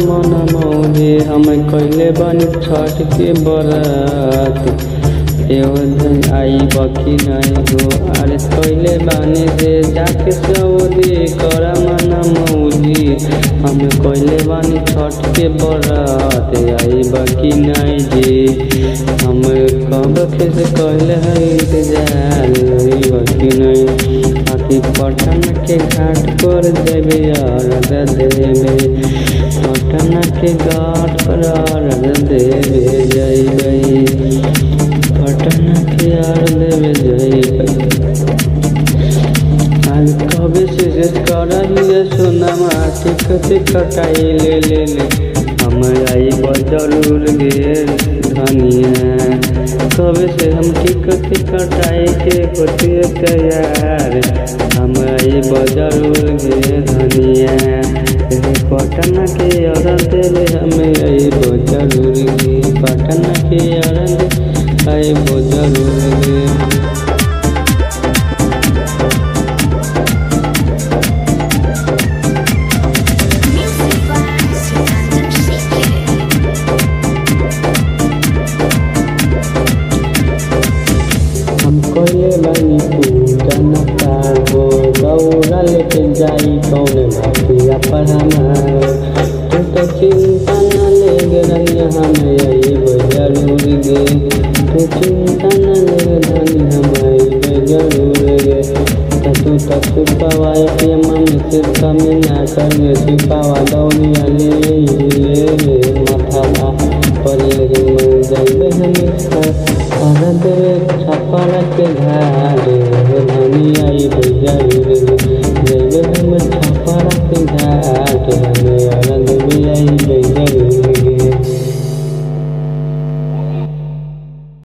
मन मौजे हम कैले बनी छठ के बरात एहो दिन आई बकी नहीं हो अरे कैले बानी रे जाके सऊदी कर मन मौजी हम कैले बानी छठ के बरात आई बकी नहीं जी हम कब के से कैले है इंतजार आई बकी नहीं आखि पटन के घाट पर देवे अर्घ देवे पटन के घाट पर अर्घ देवे जइबै पटन के अर्घ देवे जइबै आज कबे से से करहिए सोनमा टिकट कटाई ले ले ले हम आई जरूर गे धनिया कबे से हम टिकट कटाई के होतिए तैयार हम आई जरूर गे धनिया रे पटना के अरन देले हमें आई जरूर गे पटना के अरन आई जरूर गे Music by Sinander City. हम कहले बानी पूजन पागो दौड़ा लेके जाई कौन भटिया पर हमार तू तो चिंता न ले रही हमें अइब जरूर गे तू चिंता न ले धनी हम अइब जरूर गे त तू तो छुपावा के मम्मी से कमी ना करिए छुपावा दौड़िया ले ले रे माथा पर जाइबे हमेशा और देवे छपर के घर